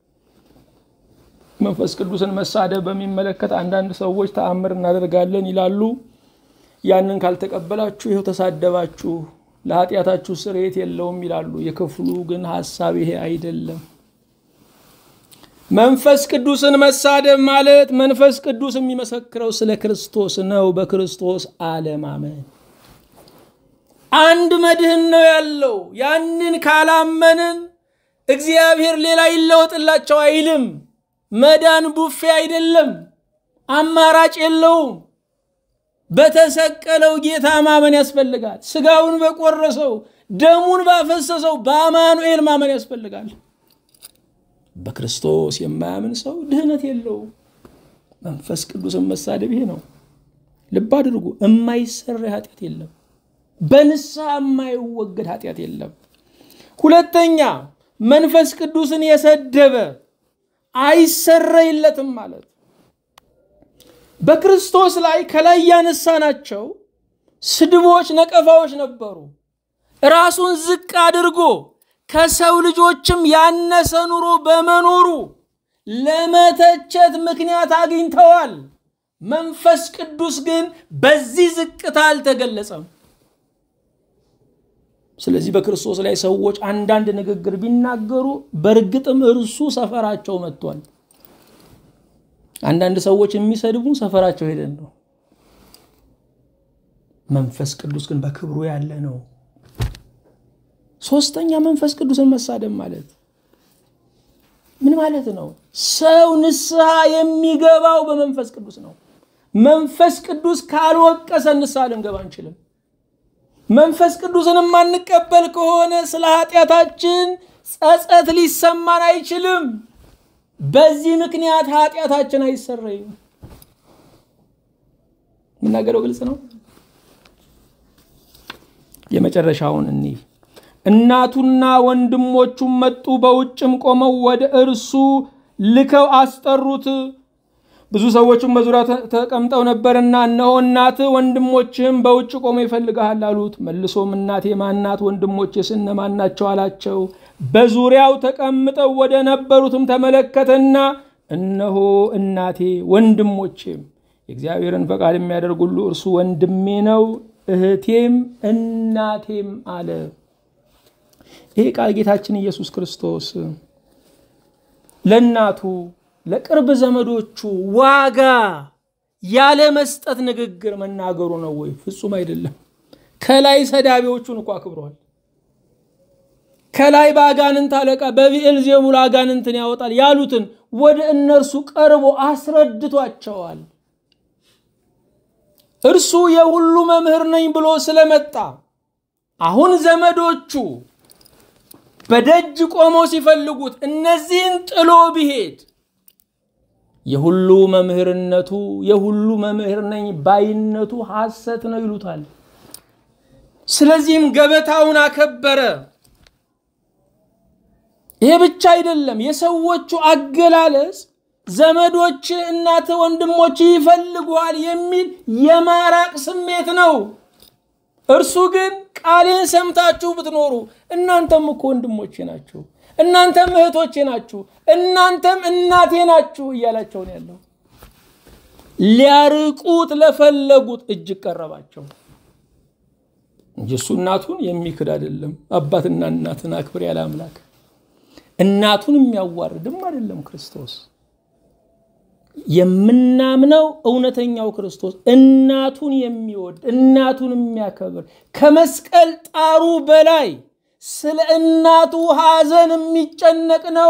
መንፈስ ቅዱስን መሳደብ በሚመለከት አንዳንድ ሰዎች ተአምር እናደርጋለን ይላሉ። ያንን ካልተቀበላችሁ ይኸው ተሳደባችሁ፣ ለኃጢአታችሁ ስርየት የለውም ይላሉ። የክፍሉ ግን ሐሳብ ይሄ አይደለም። መንፈስ ቅዱስን መሳደብ ማለት መንፈስ ቅዱስ የሚመሰክረው ስለ ክርስቶስ ነው። በክርስቶስ አለማመን አንድ መድህን ነው ያለው። ያንን ካላመንን እግዚአብሔር ሌላ ይለወጥላቸው አይልም። መዳን ቡፌ አይደለም፣ አማራጭ የለውም። በተሰቀለው ጌታ ማመን ያስፈልጋል። ስጋውን በቆረሰው ደሙን ባፈሰሰው በአማኑኤል ማመን ያስፈልጋል። በክርስቶስ የማያምን ሰው ድህነት የለውም። መንፈስ ቅዱስን መሳደብ ይሄ ነው። ልብ አድርጉ። የማይሰራ ኃጢአት የለም። በንስሐ የማይወገድ ኃጢአት የለም። ሁለተኛ መንፈስ ቅዱስን የሰደበ አይሰረይለትም ማለት በክርስቶስ ላይ ከላይ ያነሳናቸው ስድቦች፣ ነቀፋዎች ነበሩ። ራሱን ዝቅ አድርጎ ከሰው ልጆችም ያነሰ ኑሮ በመኖሩ ለመተቸት ምክንያት አግኝተዋል። መንፈስ ቅዱስ ግን በዚህ ዝቅታ አልተገለጸም። ስለዚህ በክርስቶስ ላይ ሰዎች አንዳንድ ንግግር ቢናገሩ በእርግጥም እርሱ ሰፈራቸው መጥቷል። አንዳንድ ሰዎች የሚሰድቡን ሰፈራቸው ሄደን ነው። መንፈስ ቅዱስ ግን በክብሩ ያለ ነው። ሶስተኛ መንፈስ ቅዱስን መሳደብ ማለት ምን ማለት ነው? ሰው ንስሐ የሚገባው በመንፈስ ቅዱስ ነው። መንፈስ ቅዱስ ካልወቀሰ ንስሐ ልንገባ አንችልም። መንፈስ ቅዱስን የማንቀበል ከሆነ ስለ ኃጢአታችን ጸጸት ሊሰማን አይችልም። በዚህ ምክንያት ኃጢአታችን አይሰረይም። የምናገረው ግልጽ ነው። የመጨረሻውን እኒህ እናቱና ወንድሞቹም መጡ፣ በውጭም ቆመው ወደ እርሱ ልከው አስጠሩት። ብዙ ሰዎችም በዙሪያ ተቀምጠው ነበርና እነሆ እናትህ ወንድሞችህም በውጭ ቆመው ይፈልግሃል አሉት። መልሶም እናቴ ማናት? ወንድሞቼስ እነማን ናቸው? አላቸው። በዙሪያው ተቀምጠው ወደ ነበሩትም ተመለከተና እነሆ እናቴ ወንድሞቼም የእግዚአብሔርን ፈቃድ የሚያደርግ ሁሉ እርሱ ወንድሜ ነው፣ እህቴም እናቴም አለ። ይሄ ቃል ጌታችን ኢየሱስ ክርስቶስ ለእናቱ ለቅርብ ዘመዶቹ ዋጋ ያለ መስጠት ንግግር መናገሩ ነው ወይ? ፍጹም አይደለም። ከላይ ሰዳቢዎቹን እኮ አክብረዋል። ከላይ በአጋንንት አለቃ በቢኤል ዜቡል አጋንንትን ያወጣል ያሉትን ወደ እነርሱ ቀርቦ አስረድቷቸዋል። እርሱ የሁሉ መምህር ነኝ ብሎ ስለመጣ አሁን ዘመዶቹ በደጅ ቆመው ሲፈልጉት እነዚህን ጥሎ ቢሄድ የሁሉ መምህርነቱ የሁሉ መምህር ነኝ ባይነቱ ሐሰት ነው ይሉታል። ስለዚህም ገበታውን አከበረ። ይሄ ብቻ አይደለም። የሰዎቹ አገላለጽ ዘመዶች፣ እናት፣ ወንድሞች ይፈልጓል የሚል የማራቅ ስሜት ነው። እርሱ ግን ቃሌን ሰምታችሁ ብትኖሩ እናንተም እኮ ወንድሞቼ ናችሁ፣ እናንተም እህቶቼ ናችሁ፣ እናንተም እናቴ ናችሁ እያላቸው ነው ያለው። ሊያርቁት ለፈለጉት እጅግ ቀረባቸው እንጂ እሱ እናቱን የሚክድ አይደለም። አባትና እናትን አክብር ያለ አምላክ እናቱን የሚያዋርድም አይደለም ክርስቶስ። የምናምነው እውነተኛው ክርስቶስ እናቱን የሚወድ እናቱን የሚያከብር ከመስቀል ጣሩ በላይ ስለ እናቱ ሐዘን የሚጨነቅ ነው።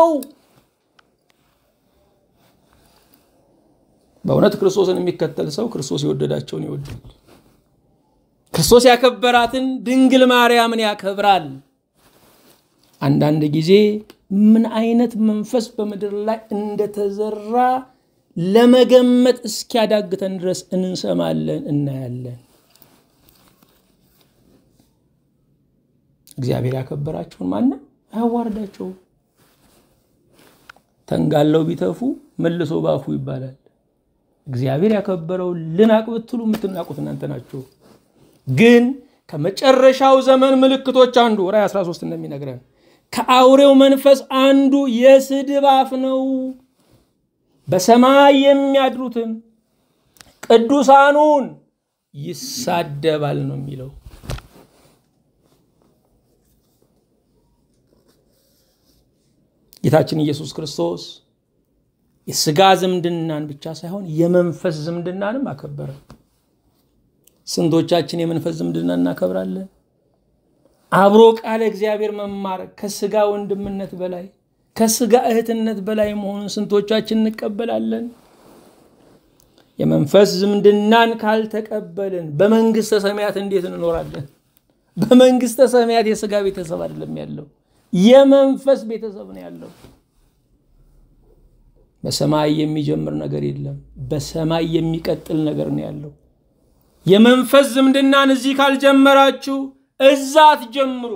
በእውነት ክርስቶስን የሚከተል ሰው ክርስቶስ የወደዳቸውን ይወዳል። ክርስቶስ ያከበራትን ድንግል ማርያምን ያከብራል። አንዳንድ ጊዜ ምን አይነት መንፈስ በምድር ላይ እንደተዘራ ለመገመት እስኪያዳግተን ድረስ እንሰማለን፣ እናያለን። እግዚአብሔር ያከበራቸውን ማንም አያዋርዳቸውም። ተንጋለው ቢተፉ መልሶ ባፉ ይባላል። እግዚአብሔር ያከበረው ልናቅ ብትሉ የምትናቁት እናንተ ናችሁ። ግን ከመጨረሻው ዘመን ምልክቶች አንዱ ራዕይ 13 እንደሚነግረን ከአውሬው መንፈስ አንዱ የስድብ አፍ ነው። በሰማይ የሚያድሩትን ቅዱሳኑን ይሳደባል ነው የሚለው። ጌታችን ኢየሱስ ክርስቶስ የስጋ ዝምድናን ብቻ ሳይሆን የመንፈስ ዝምድናንም አከበረ። ስንቶቻችን የመንፈስ ዝምድና እናከብራለን? አብሮ ቃለ እግዚአብሔር መማር ከስጋ ወንድምነት በላይ ከስጋ እህትነት በላይ መሆኑን ስንቶቻችን እንቀበላለን? የመንፈስ ዝምድናን ካልተቀበልን በመንግስተ ሰማያት እንዴት እንኖራለን? በመንግስተ ሰማያት የስጋ ቤተሰብ አይደለም ያለው፣ የመንፈስ ቤተሰብ ነው ያለው። በሰማይ የሚጀምር ነገር የለም። በሰማይ የሚቀጥል ነገር ነው ያለው። የመንፈስ ዝምድናን እዚህ ካልጀመራችሁ እዛ አትጀምሩ።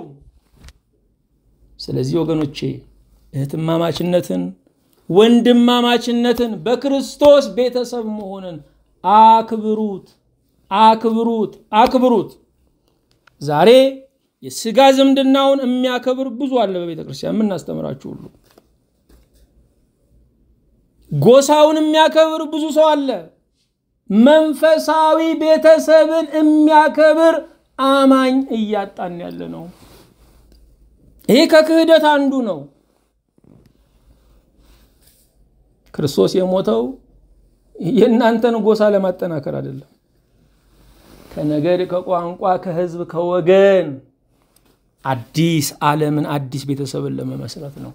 ስለዚህ ወገኖቼ እህትማማችነትን፣ ወንድማማችነትን፣ በክርስቶስ ቤተሰብ መሆንን አክብሩት፣ አክብሩት፣ አክብሩት። ዛሬ የስጋ ዝምድናውን የሚያከብር ብዙ አለ በቤተ ክርስቲያን የምናስተምራችሁ ሁሉ ጎሳውን የሚያከብር ብዙ ሰው አለ። መንፈሳዊ ቤተሰብን የሚያከብር አማኝ እያጣን ያለ ነው። ይሄ ከክህደት አንዱ ነው። ክርስቶስ የሞተው የእናንተን ጎሳ ለማጠናከር አይደለም። ከነገድ፣ ከቋንቋ፣ ከህዝብ፣ ከወገን አዲስ ዓለምን አዲስ ቤተሰብን ለመመስረት ነው።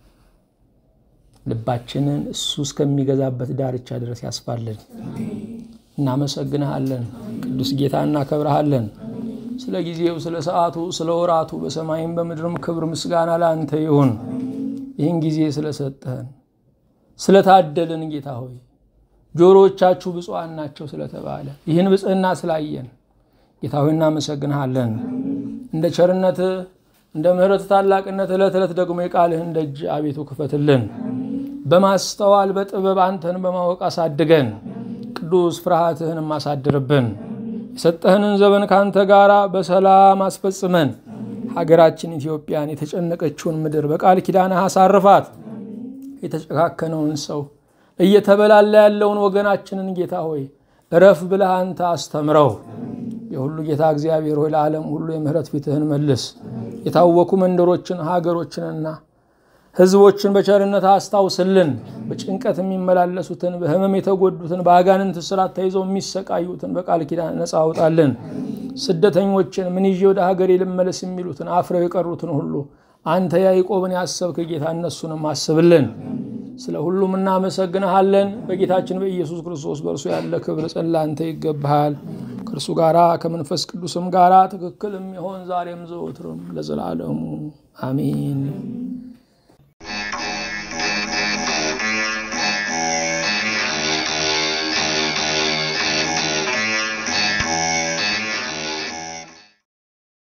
ልባችንን እሱ እስከሚገዛበት ዳርቻ ድረስ ያስፋልን። እናመሰግንሃለን ቅዱስ ጌታ፣ እናከብረሃለን። ስለ ጊዜው፣ ስለ ሰዓቱ፣ ስለ ወራቱ በሰማይም በምድርም ክብር ምስጋና ለአንተ ይሁን። ይህን ጊዜ ስለሰጠህን ስለታደልን ጌታ ሆይ ጆሮዎቻችሁ ብፁዓን ናቸው ስለተባለ ይህን ብጽህና ስላየን ጌታ ሆይ እናመሰግንሃለን። እንደ ቸርነትህ እንደ ምሕረት ታላቅነት ዕለት ዕለት ደግሞ የቃልህን ደጅ አቤቱ ክፈትልን። በማስተዋል በጥበብ አንተን በማወቅ አሳድገን። ቅዱስ ፍርሃትህንም አሳድርብን። የሰጠህንን ዘመን ከአንተ ጋር በሰላም አስፈጽመን። ሀገራችን ኢትዮጵያን የተጨነቀችውን ምድር በቃል ኪዳንህ አሳርፋት። የተጨካከነውን ሰው እየተበላላ ያለውን ወገናችንን ጌታ ሆይ እረፍ ብለህ አንተ አስተምረው። የሁሉ ጌታ እግዚአብሔር ሆይ ለዓለም ሁሉ የምህረት ፊትህን መልስ። የታወኩ መንደሮችን ሀገሮችንና ሕዝቦችን በቸርነት አስታውስልን። በጭንቀት የሚመላለሱትን በሕመም የተጎዱትን በአጋንንት እስራት ተይዘው የሚሰቃዩትን በቃል ኪዳን ነፃ አውጣልን። ስደተኞችን ምን ይዤ ወደ ሀገሬ ልመለስ የሚሉትን አፍረው የቀሩትን ሁሉ አንተ ያዕቆብን ያሰብክ ጌታ እነሱንም አስብልን። ስለ ሁሉም እናመሰግንሃለን። በጌታችን በኢየሱስ ክርስቶስ በእርሱ ያለ ክብር ጸላንተ ይገባሃል። ከእርሱ ጋራ ከመንፈስ ቅዱስም ጋራ ትክክል የሚሆን ዛሬም ዘወትርም ለዘላለሙ አሜን።